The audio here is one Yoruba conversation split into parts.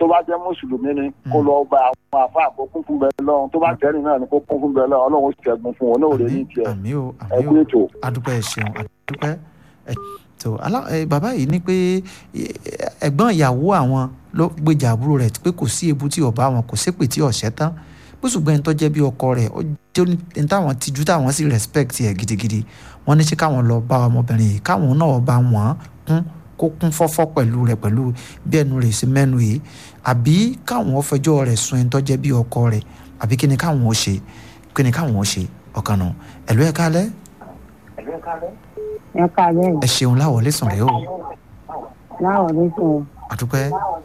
bá jẹ́ mùsùlùmí ni kó lọ gba àwọn àfa àkó kún fún bẹ́ẹ̀ lọ́run tó bá jẹ́rìí náà ni kó kún fún bẹ́ẹ̀ lọ́run ọlọ́run ó ṣẹ́gun fún wọn náà ò lè ní tiẹ̀ àmì o ẹ àmì kú o ètò. adúpẹ́ ẹ ṣeun adúpẹ́ ẹ tó alá ẹ bàbá yìí ní pé ẹ, ẹ̀gbọ́n ìyàwó àwọn ló gbèjà àbúrò rẹ̀ pé kò sí ebu tí ọba àwọn kò sépè tí ọ̀sẹ̀ tán bó ṣùgbọ́n ẹni tó jẹ́ bí ọkọ rẹ̀ ó jẹ́ ní táwọn tijú táwọn sì respect ẹ̀ gidigidi wọ́n ní ṣé káwọn lọ bá ọmọbìnrin yìí káwọn náà bá wọ́n kún kó kún fọ́fọ́ pẹ̀lú rẹ̀ pẹ̀lú bí ẹnu rẹ̀ ṣe mẹ́nu yìí àbí káwọn fẹjọ́ rẹ̀ sun ẹni tó jẹ́ bí ọkọ rẹ̀ àbí kí ni káwọn ó ṣe kí ni káwọn ó ṣe ọ̀kan nù ẹ̀lú ẹ̀ kálẹ̀ ẹ káàárọ̀ ẹ ṣeun láwọlé sùn rẹ o láwọn ló sùn àdúpẹ́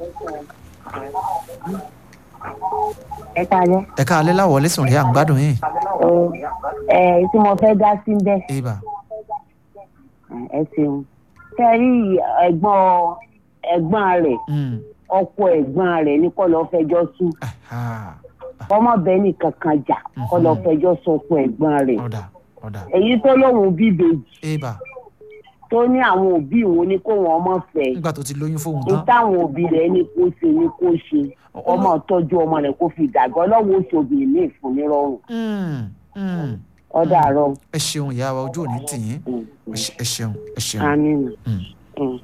ẹ káàárọ̀ ẹ káalẹ́ láwọlé sùn rẹ à ń gbádùn yín o ẹ tí mo fẹ́ dá sí bẹ́ẹ̀ ibà ẹ ṣeun tẹ́ rí ẹ̀gbọ́n ẹ̀gbọ́n rẹ̀ mm, ọkọ ẹ̀gbọ́n rẹ̀ ní kọ́ lọ́ọ́ fẹjọ́ sùn aha, ọmọbìnrin nìkan kan jà kọ́ lọ́ọ́ fẹjọ́ sọ ọkọ ẹ̀gbọ́n rẹ̀ ọ̀dà ọ̀dà èyí tó lóun bíbejì ibà tó ní àwọn òbí òun ní kó wọn ọmọ fẹ́ nígbà tó ti lóyún fóun ní tán táwọn òbí rẹ̀ ní kó ṣe ní kó ṣe ọmọ tọ́jú ọmọ rẹ̀ kó fi dàgbà ọlọ́wọ́ oṣù obìnrin ní ìfúnnírọ́rùn Mm, mm. ọ̀dà àárọ̀ ẹ ṣeun ìyá wa ojú òní tì yín ẹ ṣe- ẹ ṣeun ẹ ṣeun. amínú. Mm. Mm.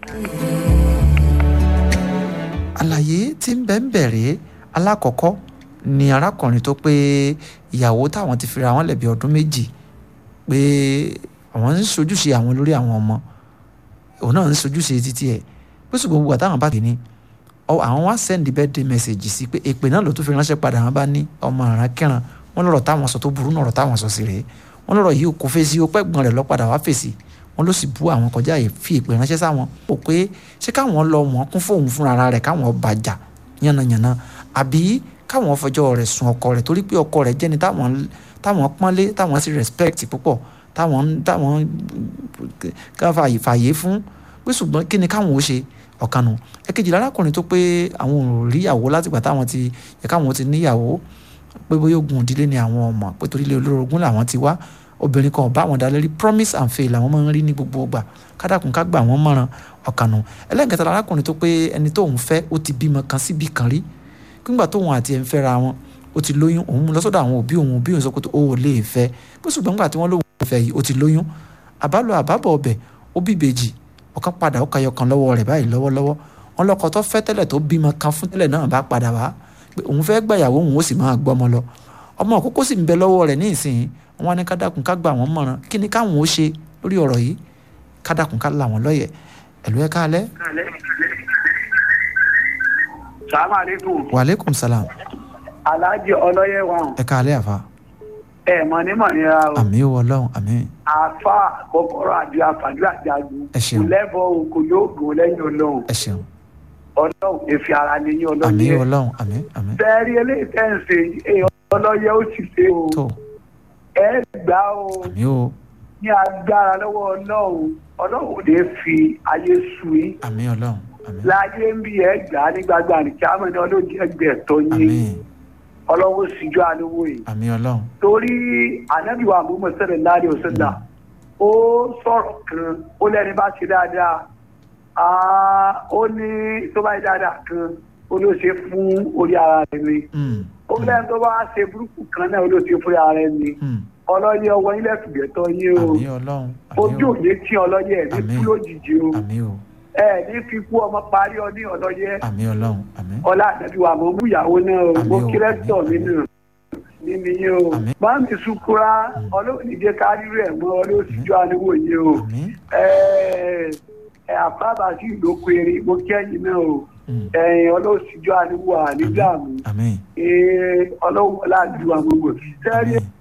àlàyé tí ń bẹ ń bẹ̀rẹ̀ alákọ̀ọ́kọ́ ni arákùnrin tó pé ìyàwó táwọn ti fira wọn lẹ̀bi ọdún méjì pé àwọn ń sojúṣe àwọn lórí àwọn ọmọ òun náà ń sojúṣe títí ẹ̀ pé ṣùgbọ́n gbogbo àtàwọn bá kìíní ọ àwọn wá send birthday message sí pé èpè náà ló tún fi ránṣẹ́ padà wọn bá ní ọmọ àrà kẹran wọn lọ́rọ̀ táwọn sọ tó burú náà ọ̀rọ̀ táwọn sọ sí rèé wọn lọ́rọ̀ yìí kò fèsì ó pẹ́gbọ́n rẹ̀ lọ́padà wá fèsì wọn ló sì bú àwọn kọjá yìí fi èpè ránṣẹ́ sáwọn ó pé ṣé káwọn lọ wọn kún fóun fúnra rẹ̀ káwọn bàjá yánnayànna àbí káwọn fọjọ́ rẹ̀ sun ọkọ rẹ̀ torí pé ọkọ rẹ̀ jẹ́ni táwọn táwọn pọ́nlé táwọn sì respect púpọ̀ táwọn táwọn ká fààyè fààyè fún pé ṣùgbọ́n kí ni káwọn ó ṣe ọ̀kanu ẹ̀kejì lárákùnrin tó pé àwọn ò rí ìyàwó látìgbà táwọn ti yẹ káwọn ti níyàwó pé bóyá ogun ìdílé ni àwọn ọmọ pé torí ilé olórogún làwọn ti wá obìnrin kan ò bá wọn dá lérí promise and fail làwọn máa ń rí ní gbogbo ọgbà kádàkùn ká gbà wọ́n mọ̀ràn ọ̀kanu ẹlẹ́nkẹta lárákùnrin tó pé ẹni tóun fẹ́ ó ti bímọ kan síbì kan rí nígbà tóun àti ẹ̀ ń fẹ́ra wọn ó ti lóyún òun mú lọ sọ́dọ̀ àwọn òbí òun òbí òun sọ pé ó ò lè fẹ́ bó ṣùgbọ́n nígbà tí wọ́n lóun fẹ́ yìí ó ti lóyún àbálò àbábọ̀ ọbẹ̀ ó bí ìbejì ọ̀kan padà ó kayọ kan lọ́wọ́ rẹ̀ báyìí lọ́wọ́lọ́wọ́ wọn lọ́kọ tó fẹ́ tẹ́lẹ̀ tó bímọ kan fún tẹ́lẹ̀ náà bá padà wá pé òun fẹ́ gbàyàwó òun ó sì máa gbọ́mọ lọ ọmọ àkókò sì ń bẹ lọ́wọ́ rẹ̀ ní ìsìn wọn ní kádàkùn ká gbà wọ́n mọ̀ràn kí ni káwọn ó ṣe lórí ọ̀rọ̀ yìí kádàkùn ká là wọ́n lọ́yẹ̀ ẹ̀lú ẹ̀ káalẹ́ sàmà lẹ́kùn wàlẹ́kùn sàlám aláàjì ọlọ́yẹ wọn ẹ̀ káalẹ́ àfa ẹ mọ ní mọ nira o àmì ó ọlọ́run àmì àfa kọ́kọ́rọ́ àti àfàdúrà àjàgùn Ẹ ṣeun. kò lẹ́bọ̀ o kò yóò gùn lẹ́yìn ọlọ́run ẹ ṣeun ọlọ́run èfi ara ni yín àmì ọlọ́yẹ ọlọ́run àmì àmì fẹ́ẹ́rí eléyìí tẹ́ ń ṣe ẹ ọlọ́yẹ ó sì ṣe o tó ẹ gbà o àmì ó ní agbára lọ́wọ́ ọlọ́run ọlọ́run ò lè fi ayé su yín àmì ọlọ́run àmì láyé ń bí ẹ gbà á nígbàgbà ní kí á mọ̀ ní ọlọ́run ẹgbẹ́ ẹ̀tọ́ àmì yín ọlọ́run síjú àníwò yìí àmì ọlọ́run torí ànábìwá àbúmọ̀ sẹ́lẹ̀ láàrin òṣèlú ó sọ̀rọ̀ kan ó lẹ́ni bá ṣe dáadáa Ah, ó ní tó bá yẹ dáadáa kan ó ló ṣe fún orí ara rẹ̀ ni Mm, ó lẹ́ni tó bá ṣe burúkú kan náà ó ló ṣe fún ara rẹ̀ ni mm, ọlọ́yẹ ọwọ́ ilẹ̀ fìgbẹ́tọ́ yín o àmì ọlọ́run ojú àmì òye tí ọlọ́yẹ ẹ̀ ní Àmín. kú lójijì o ó àmì ó ẹ ní fi kú ọmọ parí ọ ní ọlọ́yẹ àmì ọlọ́run àmì ọlá ànábìwá àmọ́ mú ìyàwó náà o Àmín mo o, kírẹ́tọ̀ àmín, nínú nínú yín o Àmín. máa mi sukura ọlọ́run ìdí kárí rẹ̀ mọ́ ọlọ́run síjú àníwò yín o àmì ẹ ẹ àfáàbà sí ìlókò eré mo kẹ́yìn náà o Mm. ẹ̀yìn ọlọ́run síjú àníwò ànídàmú àmì ọlọ́run wọlé àdúrà gbogbo sẹ́rí àmì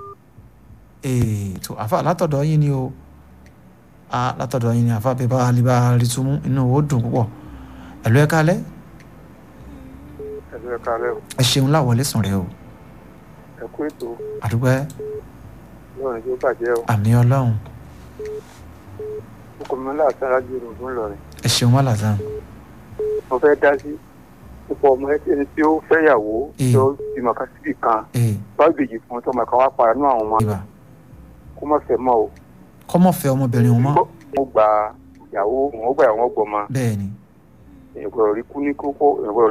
ee tó àfa látọ̀dọ̀ yín ni o a látọ̀dọ̀ yín ni àfa bẹ́ẹ̀ bá alibá rí túmú inú ó dùn púpọ̀ ẹ̀lú ẹ̀ kálẹ̀ ẹ̀lú ẹ̀ka rẹ̀ o ẹ ṣeun láwọlé sùn rẹ o ẹ kú ètò àdúgbò lọ́rùn tó bàjẹ́ o àmì ọlọ́run ó kọ́ mi láàtàn rájú ìrògùn lọ́rẹ̀ ẹ ṣeun wà lásán mo fẹ́ dá sí púpọ̀ ọmọ ẹni tí ó fẹ́yàwó Ee. tí ó bímọ kan síbì kan ee bá bèjì fún tọmọ kan wá para nú àwọn ọmọ ibà kó má fẹ́ mọ́ o kọ́mọ̀ fẹ́ ọmọbìnrin wọn mọ́ mo gba ìyàwó wọn ó gbà wọn gbọmọ bẹ́ẹ̀ ni èèyàn gbọ́dọ̀ rí kú ní kókó èèyàn gbọ́dọ̀